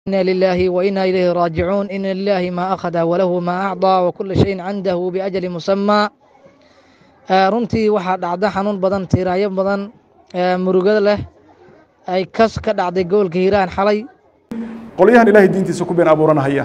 إنا لله وإنا إليه راجعون إن لله ما أخذ وله ما أعطى وكل شيء عنده بأجل مسمى runtii waxaa dhacda xanuun badan tiiraayo badan murugada leh ay kas ka dhacday gobolka hiiraan xalay qolyahan ilaahay diintiisa ku been abuuranahaya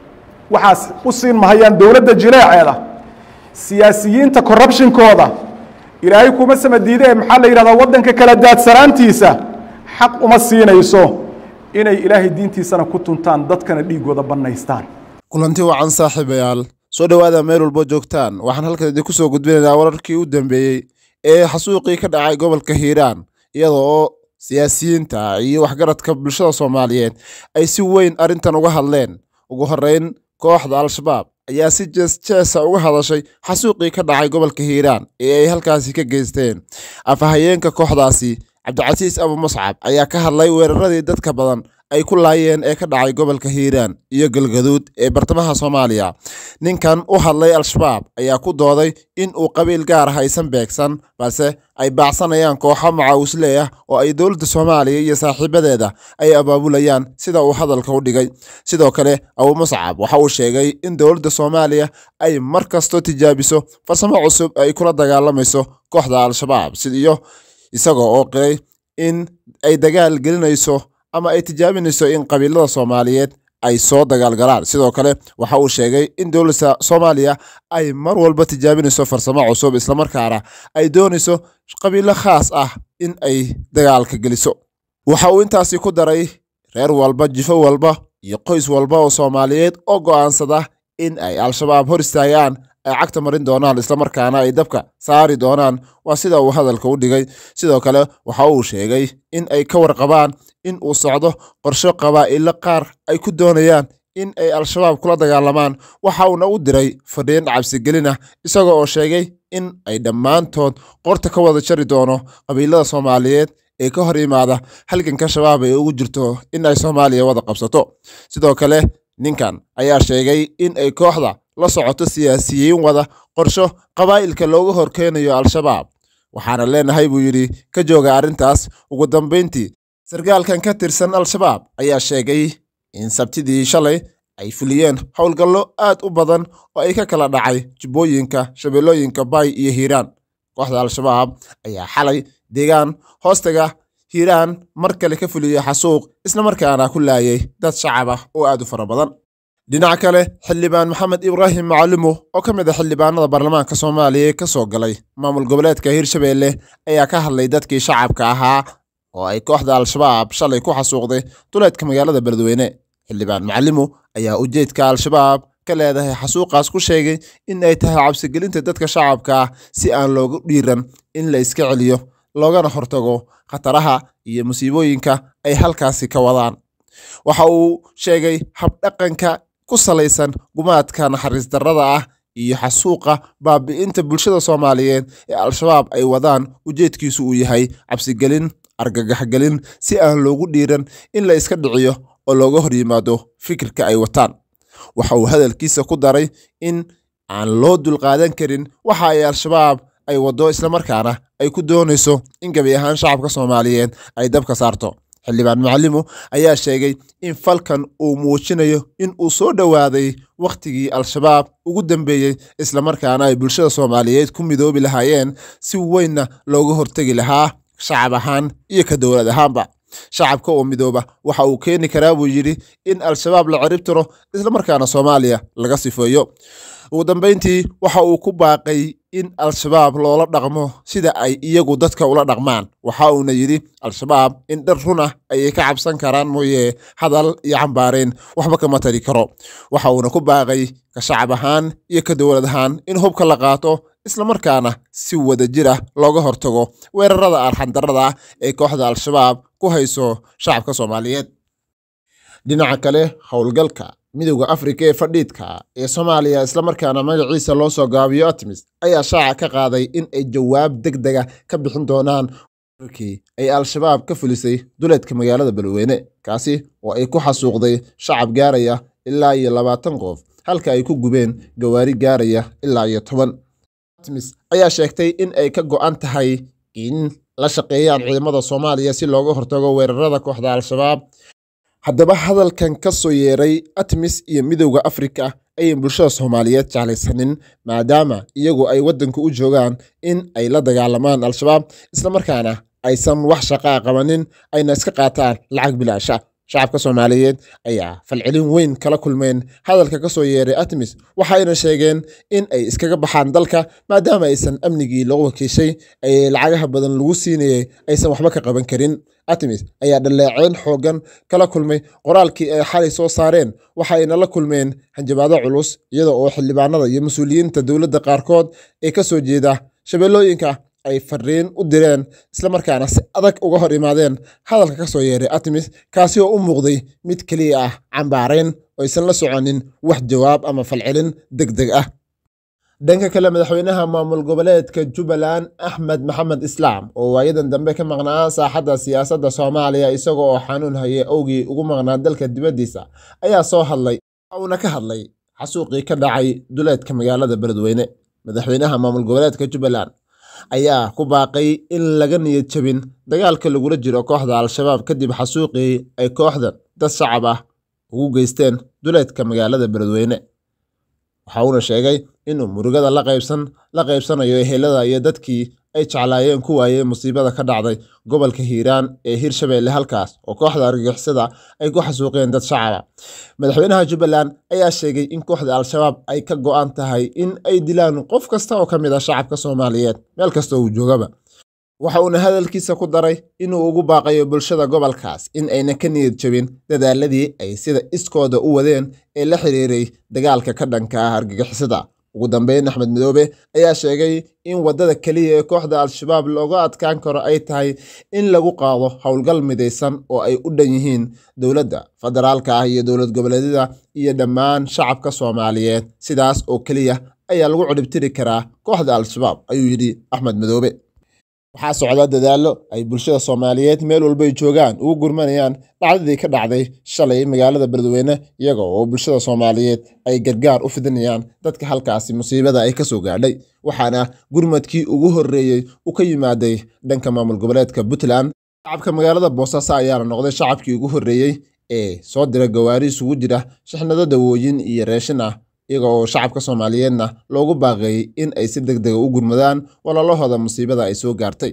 waxaas u siin mahayaan dowladda jileeceeda siyaasiyiinta corruptionkooda ilaahay kuma sama diide ee maxaa la yidhahdaa waddanka kala daadsanaantiisa xaq uma siinayso inay ilaahay diintiisana ku tuntaan dadkana dhiiggooda bannaystaan kulanti wacan saaxiibayaal soo dhowaada meel walbo joogtaan waxaan halkan idinku soo gudbinaynaa wararkii u dambeeyey ee xasuuqii ka dhacay gobolka hiiraan iyadoo oo siyaasiyiinta iyo waxgaradka bulshada soomaaliyeed ay si weyn arrintan uga hadleen ugu horreyn kooxda al-shabaab ayaa si jees jeesa uga hadashay xasuuqii ka dhacay gobolka hiiraan ee ay halkaasi ka geysteen afhayeenka kooxdaasi cabdicasiis abu muscab ayaa ka hadlay weeraradii dadka badan ay ku laayeen ee ka dhacay gobolka hiiraan iyo galgaduud ee bartamaha soomaaliya ninkan u hadlay al-shabaab ayaa ku dooday in uu qabiil gaar ah aysan beegsan balse ay baacsanayaan kooxo macawisle ah oo ay dowladda soomaaliya iyo saaxiibadeeda ay abaabulayaan sida uu hadalka u dhigay sidoo kale abu muscab waxa uu sheegay in dowladda soomaaliya ay mar kastoo tijaabiso farsamo cusub ay kula dagaalamayso kooxda al-shabaab sidiyo isagoo oo qiray in ay dagaal gelinayso ama ay tijaabinayso in qabiilada soomaaliyeed ay soo dagaalgalaan sidoo kale waxa uu sheegay in dowladda soomaaliya ay mar walba tijaabinayso farsamo cusub islamarkaana ay doonayso qabiilo khaas ah in ay dagaalka geliso waxa uu intaasi ku daray reer walba jifo walba iyo qoys walba oo soomaaliyeed oo go'aansada in ay al-shabaab hor istaagaan ay cagta marin doonaan islamarkaana ay dabka saari doonaan waa sida uu hadalka u dhigay sidoo kale waxa uu sheegay in ay ka warqabaan in uu socdo qorsho qabaa'ilo qaar ay ku doonayaan in ay al-shabaab kula dagaalamaan waxa uuna u diray fadhiin cabsigelin ah isaga oo sheegay in ay dhammaantood qorta ka wada jari doono qabiilada soomaaliyeed ee ka hor yimaada halganka shabaab ay ugu jirto in ay soomaaliya wada qabsato sidoo kale ninkan ayaa sheegay in ay kooxda la socoto siyaasiyiin wada qorsho qabaa'ilka looga horkeenayo al-shabaab waxaana leenahay buu yidhi ka jooga arrintaas ugu dambayntii sarkaalkan ka tirsan al-shabaab ayaa sheegay in sabtidii shalay ay fuliyeen howlgallo aad u badan oo ay ka kala dhacay jubbooyinka shabeellooyinka baay iyo hiiraan kooxda al-shabaab ayaa xalay deegaan hoostaga hiiraan mar kale ka fuliyey xasuuq islamarkaana ku laayay dad shacab ah oo aad u fara badan dhinaca kale xildhibaan maxamed ibraahim macalimo oo ka mid a xildhibaanada baarlamaanka soomaaliya ee ka soo galay maamul goboleedka hiirshabeelle ayaa ka hadlay dadkii shacabka ahaa oo ay kooxda al-shabaab shalay ku xasuuqday duleedka magaalada beledweyne xildhibaan macalimo ayaa ujeedka al-shabaab ka leedahay xasuuqaas ku sheegay in ay tahay cabsigelinta dadka shacabka ah si aan loogu dhiiran in la iska celiyo loogana hortago khataraha iyo musiibooyinka ay halkaasi ka wadaan waxa uu sheegay habdhaqanka ku salaysan gumaadka naxariis darrada ah iyo xasuuqa baabi'inta bulshada soomaaliyeed ee al-shabaab ay wadaan ujeedkiisu uu yahay cabsigelin argagaxgelin si aan loogu dhiiran in la iska dhiciyo oo looga hor yimaado fikirka ay wataan waxa uu hadalkiisa ku daray in aan loo dulqaadan karin waxa ay al-shabaab ay waddo islamarkaana ay ku doonayso in gebi ahaan shacabka soomaaliyeed ay dabka saarto xildhibaan macalimo ayaa sheegay in falkan uu muujinayo in uu soo dhowaaday wakhtigii al-shabaab ugu dambeeyey islamarkaana ay bulshada soomaaliyeed ku midoobi lahaayeen si weynna looga hortegi lahaa shacab ahaan iyo ka dowlad ahaanba shacabka oo midooba waxa uu keeni karaa buu yidhi in al-shabaab la cirib tiro islamarkaana soomaaliya laga sifeeyo ugu dambayntii waxa uu ku baaqay in al-shabaab loola dhaqmo sida ay iyagu dadka ula dhaqmaan waxa uuna yidhi al-shabaab in dhar run ah ayay ka cabsan karaan mooye hadal iyo cambaarayn waxba kama tari karo waxa uuna ku baaqay ka shacab ahaan iyo ka dowlad ahaan in hubka la qaato islamarkaana si wada jir ah looga hortago weerarada arxandarrada ah ee kooxda al-shabaab ku hayso shacabka soomaaliyeed dhinaca kale howlgalka midowda afrika ee fadhiidka ee soomaaliya islamarkaana magaciisa loo soo gaabiyo atmis ayaa shaaca ka qaaday in ay jawaab deg dega ka bixin doonaan warkii ay al-shabaab ka fulisay duleedka magaalada beledweyne kaasi oo ay ku xasuuqday shacab gaaraya ilaa iyo labaatan qof halka ay ku gubeen gawaari gaaraya ilaa iyo toban atmis ayaa sheegtay in ay ka go'an tahay in la shaqeeyaan ciidamada soomaaliya si looga hortago weerarada kooxda al-shabaab haddaba hadalkan ka soo yeeray atmis iyo midowda afrika ayan bulshada soomaaliyeed jeclaysanin maadaama iyagu ay waddanka u joogaan in ay la dagaalamaan al-shabaab islamarkaana aysan wax shaqaa qabanin ayna iska qaataan lacag bilaasha shacabka soomaaliyeed ayaa falcelin weyn kala kulmeen hadalka ka soo yeeray atmis waxayna sheegeen in ay iskaga baxaan dalka maadaama aysan amnigii loo wakiishay ee lacagaha badan lagu siinayay aysan waxba ka qaban karin atmis ayaa dhaleeceyn xoogan kala kulmay qoraalkii ay xalay soo saareen waxayna la kulmeen hanjabaado culus iyada oo xildhibaanada iyo mas-uuliyiinta dowladda qaarkood ee ka soo jeeda shabeellooyinka ay fariin u direen islamarkaana si adag uga hor imaadeen hadalka ka soo yeeray atmis kaasi oo u muuqday mid keliya ah cambaarayn oo aysan la soconin wax jawaab ama falcelin deg deg ah dhanka kale madaxweynaha maamul goboleedka jubbaland axmed maxamed islaam oo waayadan dambe ka maqnaa saaxadda siyaasadda soomaaliya isaga oo xanuun hayay owgii ugu maqnaa dalka dibaddiisa ayaa soo hadlay uuna ka hadlay xasuuqii ka dhacay duleedka magaalada beledweyne madaxweynaha maamul goboleedka jubbaland ayaa ku baaqay in laga niyad jabin dagaalka lagula jiro kooxda al-shabaab kadib xasuuqii ay kooxdan dad shacab ah ugu geysteen duleedka magaalada beledweyne waxa uuna sheegay inuu murugada la qaybsan la qaybsanayo ehelada iyo dadkii ay jeclaayeen ku waayeen musiibada ka dhacday gobolka hiiraan ee hirshabeelle halkaas oo kooxda argagixisada ay ku xasuuqeen dad shacaba madaxweynaha jubbaland ayaa sheegay in kooxda al-shabaab ay ka go'an tahay in ay dilaan qof kasta oo ka mid ah shacabka soomaaliyeed meel kasta uu joogaba waxa uuna hadalkiisa ku daray inuu ugu baaqayo bulshada gobolkaas in ayna ka niyad jabin dadaaladii ay sida iskooda u wadeen ee la xiriiray dagaalka ka dhanka ah argagixisada ugu dambeyn axmed midoobe ayaa sheegay in waddada keliya ee kooxda al-shabaab looga adkaan karo ay tahay in lagu qaado howlgal midaysan oo ay u dhan yihiin dowladda federaalka ah iyo dowlad goboleedyada iyo dhammaan shacabka soomaaliyeed sidaas oo keliya ayaa lagu cudhibtiri karaa kooxda al-shabaab ayuu yidhi axmed midoobe waxaa socda dadaallo ay bulshada soomaaliyeed meel walbay joogaan ugu gurmanayaan dhacdadii ka dhacday shalay magaalada beledweyne iyaga oo bulshada soomaaliyeed ay gargaar u fidinayaan dadka halkaasi musiibada ay ka soo gaadhay waxaana gurmadkii ugu horreeyey u ka yimaaday dhanka maamul goboleedka puntland shacabka magaalada boosaaso ayaana noqday shacabkii ugu horreeyey ee soo dira gawaari isugu jira shixnado dawooyin iyo reeshin ah iyaga oo shacabka soomaaliyeedna loogu baaqeeyey in ay si deg dega u gurmadaan walaalahooda musiibada ay soo gaartay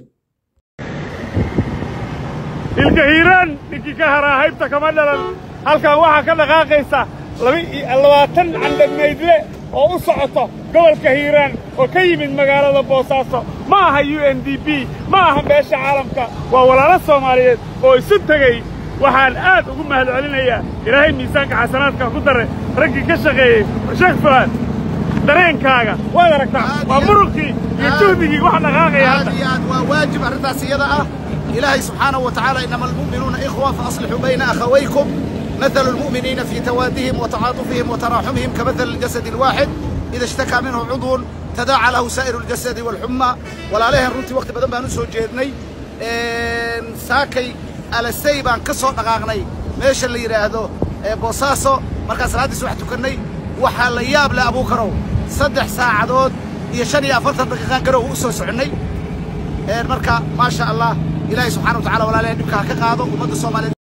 ilka hiiraan ninkii ka haraa haybta kama dhalan halkan waxaa ka dhaqaaqaysa labaatan candhamaydle oo u socoto gobolka hiiraan oo ka yimid magaalada boosaaso ma aha u n d b ma aha beesha caalamka waa walaalo soomaaliyeed oo isu tegey waxaan aad ugu mahad celinayaa ilaahay miisaanka xasanaadka ku dare raggii ka shaqeeyey sheekh fuaad dareenkaaga waad aragtaa waa muruqii iyo juhdigii wax dhaqaaqaya hadda aad iyo aad waa waajib arrintaas iyada ah ilaahay subxaanahu wa tacaala inama almu'minuuna ikhwa faaslixuu bayna akhawaykum مثل المؤمنين في توادهم وتعاطفهم وتراحمهم كمثل الجسد الواحد إذا اشتكى منه عضو تداعى له سائر الجسد والحمى ولا عليه runtii waqti badan baan u soo jeednay saakay alasay baan ka soo dhaqaaqnay meesha la yidhaahdo boosaaso markaan salaaddiis wax tukannay waxaa la yaab leh abuukarow saddex saacadood iyo shan iyo afartan daqiiqaan garow u soo soconnay marka maasha allah ilaahay subxana wa tacala walaalaheen dhibka ha ka qaado ummadda soomaaliyeed